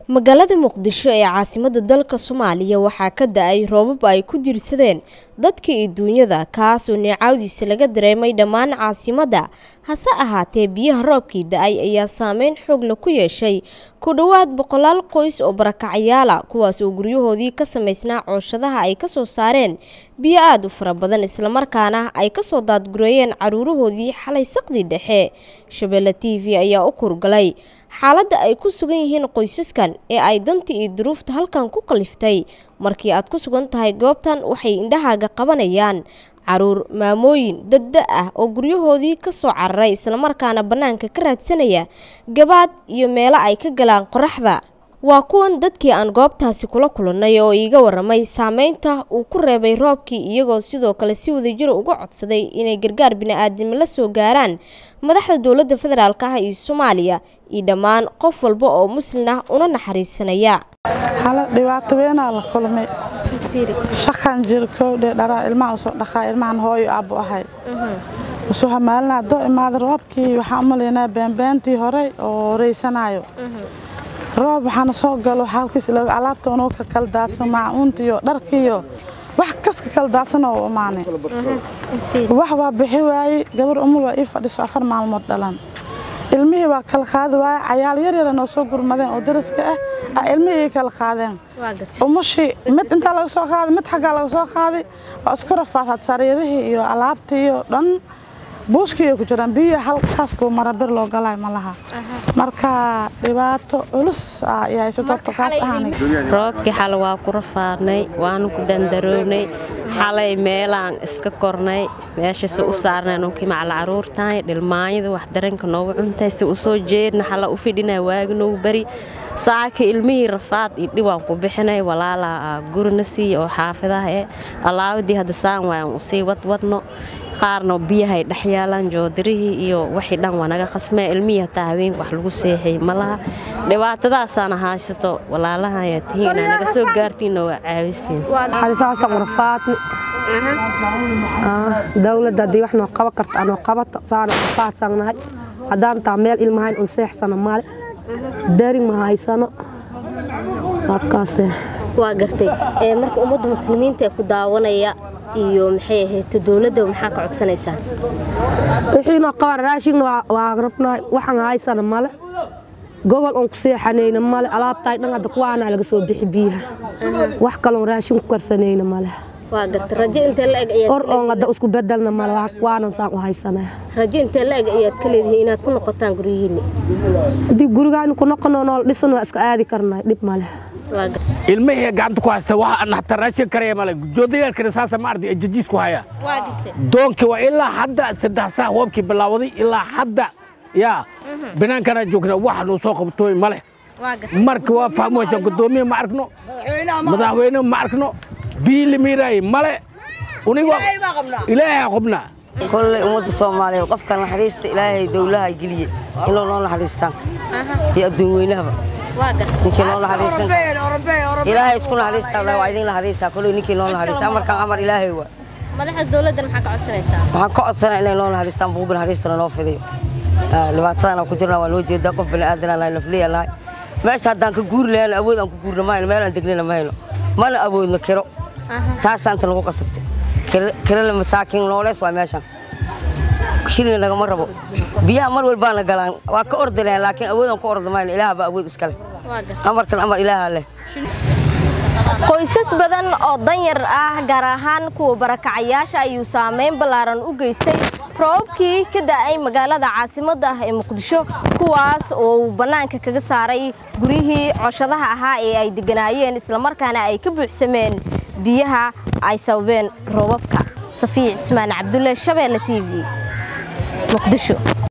magaalada muqdisho ee caasimadda dalka soomaaliya waxaa ka da-ay roobab ay ku diirsadeen dadka iyo duunyada kaasoo neecawdiisa laga dareemay dhammaan caasimadda hase ahaatee biyaha roobkii da-ay ayaa saameyn xoogla ku yeeshay ku dhowaad boqolaal qoys oo barakacyaala kuwaas oo guryahoodii ka samaysnaa cooshadaha ay kasoo saareen biyo aada u fara badan islamarkaana ay kasoo daadgureeyeen caruurahoodii xalay saqdii dhexe shabeelle t v ayaa u kurgalay xaaladda ay ku sugan yihiin qoysaskan ee ay danta iyo duruufta halkan ku kaliftay markii aad ku sugan tahay goobtan waxay indhahaaga qabanayaan caruur maamooyin dadda ah oo guryahoodii ka soo cararay islamarkaana bannaanka ka raadsanaya gabaad iyo meelo ay ka galaan qoraxda waa kuwan dadkii aan goobtaasi kula kulannay oo iiga waramay saameynta uu ku reebay roobkii iyagoo sidoo kale si wadajiro uga codsaday inay gargaar bini-aadnimo la soo gaaraan madaxda dowladda federaalk ah iyo soomaaliya iyo dhammaan qof walba oo muslin ah una naxariisanaya hala dhibaato weynaa la kulmay shaqan jira kowdhe dharaa ilmaha usoo dhaqaa ilmahan hooyo aabbu ahay usoo hamaalinaa doo imaada roobkii waxaan u malaynaa beenbeentii horey oo raysanaayo roob waxaana soo galo halkiis alaabta unoo ka kala daadsan maacuunta iyo dharkiiyo wax kas ka kala daadsan oo u imaanay wax waa bixi waayey gabar umul waa ii fadhiso afar maalmood dhalan ilmihii waa kala qaadi waaye cayaal yar yara noo soo gurmadeen oo dariska ah a ilmihii ii kala qaadeen umushii mid intaa laga soo qaaday mid xaggaa laga soo qaaday waa isku rafaadhaad sariirihii iyo alaabtii iyo dhan buuskii ay ku jiraan biyo halkaas kuu mara bir loo galaayo ma laha marka dhibaato culus ay haysato horta kaas ahaanay roobkii xal waa ku rafaadnay waanu ku dandarownay xalay meelaan iska kornay meeshase u saarnay nunkii macala caruurtahay dhilmaanyada wax daranka noogu cuntay si u soo jeedna xala u fidhinay waagi noogu bari saaka ilmihii rafaad iyo dhibaan ku bixinay walaalaa gurina siiya oo xaafidaha ee allaawadii hadda saan waan usii wadwadno qaarna biyahay dhex yaalaan joodirihii iyo waxii dhan waa naga khasmee ilmihii hataa habeenka wax lagu seexay ma laha dhibaatadaasaana haysato walaalaha ayaa tihiin inaa naga soo gaartiinna waa caawisiin dawladda haddii wax noo qaban karto anoo qabato saana rafaadsannahay haddaan taa meel ilmahayn un seexsano male darin ma haysano habkaase waa gartay marka ummadda muslimiinta ee ku daawanaya iyo maxay ahayd dowladda maxaa ka codsanaysaan wixiinoo qaban raashigna waa rabnaay waxaan haysana male gogol oon ku seexanayna male alaabtaay dhan hadda kuwaanaa laga soo bixi biyaha wax kaloon raashin ku karsanayna male waa gartay rajo intee la eg or oon hadda isku bedelna male waanan saan u haysanaa rajo intee la eg ayaad ka leedihiin inaad ku noqotaan guryihiinni haddii gurigaan ku noqono nool dhisan waa iska aadi karnay dhib male ilmihii gacanta ku haysta wax aan hataa raashin karaya male joodayaalkana saasa ma arday jajiis ku haya doonkii waa ilaa hadda saddex saa hoobkii bilaawaday ilaa hadda yaa binaankana joogna wax nuu soo qabtooy male marka waa fahmaysa gudoomiye ma arkno madaxweyne ma arkno biyi limiiraay male uniga ilaahay qubnaa kolley ummadda soomaaliyeed qofka naxariista ilaahay dowlaha geliye inuu noo naxariistaan iyo adduun weynahaba ninkii noo naxariisan ilaahay isku naxariistaa waa idin naxariistaa kolley ninkii noo naxariista amarkan amar ilaahay waa madaxda dowladdan maxaa ka codsanaysaa waxaan ka codsanaa inay noo naxariistaan buuga naxariistana noo fidiyo dhibaatadana ku jirna waa noo jeedaa qof bani aadanaa nahay nafliya nahay meesha haddaan ka guuri lahayno awood aan ku guurna ma hayno meel aan degnina ma hayno mana awoodno kiro taasaanta nagu qasabtay kirale masaakiin noolees waa meeshan shilina nagama rabo biyaha mar walbaana galaan waa ka ordi lahayn laakiin awoodaan ku ordi mayno ilaah baa awood iska leh amarkan amar ilaaha leh qoysas badan oo danyar ah gaar ahaan kuwa barakacayaasha ayuu saameyn ballaaran u geystay roobabkii ka da'ay magaalada caasimadda ah ee muqdisho kuwaas oo uu bannaanka kaga saaray guryihii cooshadaha ahaa ee ay degganaayeen islamarkaana ay ka buuxsameen biyaha ay sababeen roobabka safiic cismaan cabdulle shabeelle t v muqdisho